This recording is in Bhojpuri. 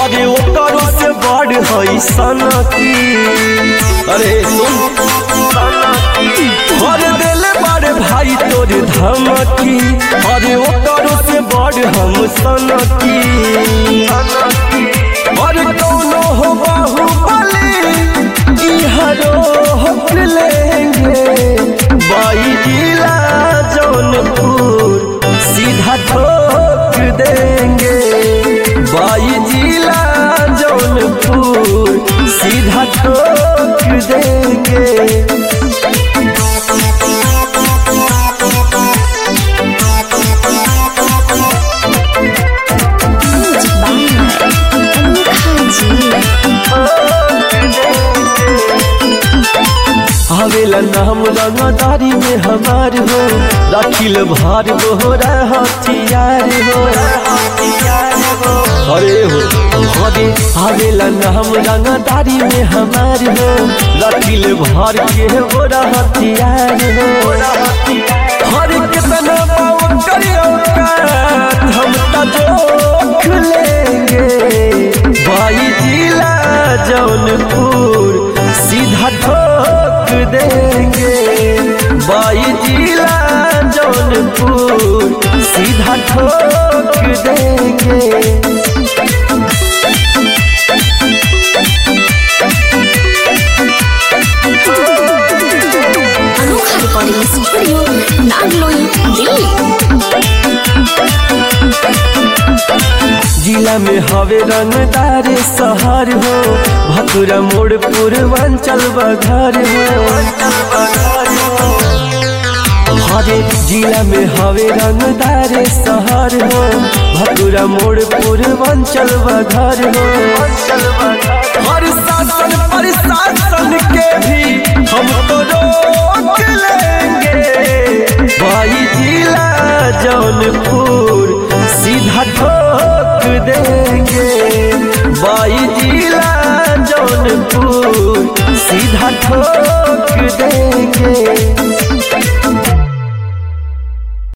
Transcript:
अरे ओकरो से बड़ है सनकी अरे सुन हर दिल बड़ भाई तोर धमकी अरे ओकरो से बड़ हम सनकी और कौनो हो बाहुबली इहरो हक लेंगे बाई जिला जौनपुर सीधा ठोक देंगे बाई जिला जौनपुर सीधा ठोक देंगे Music by Kaji. आवेला नाम रंगदारी में हमार हो राखिल भार बोहरा हथियार हो अरे हो अरे आवेला नाम रंगदारी में हमार हो राखिल भार के बोरा हथियार हो हर कितना पावन करियो कात हम ता जोख लेंगे भाई जिला जौनपुर सीधा ठोक देंगे बाई जिला जौनपुर सीधा ठोक देंगे अनोखा रिकॉर्डिंग स्टूडियो नागलोई दिल्ली जिला में हवे रंगदार शहर हो भकुरा मोड़ पूर्वांचल बघर हो हरे जिला में हवे रंगदार शहर हो भकुरा मोड़ पूर्वांचल बघर हो हर शासन प्रशासन के भी हम तो रोक लेंगे भाई जिला जौनपुर सीधा ठोक देंगे बाई जिला जौनपुर सीधा ठोक देंगे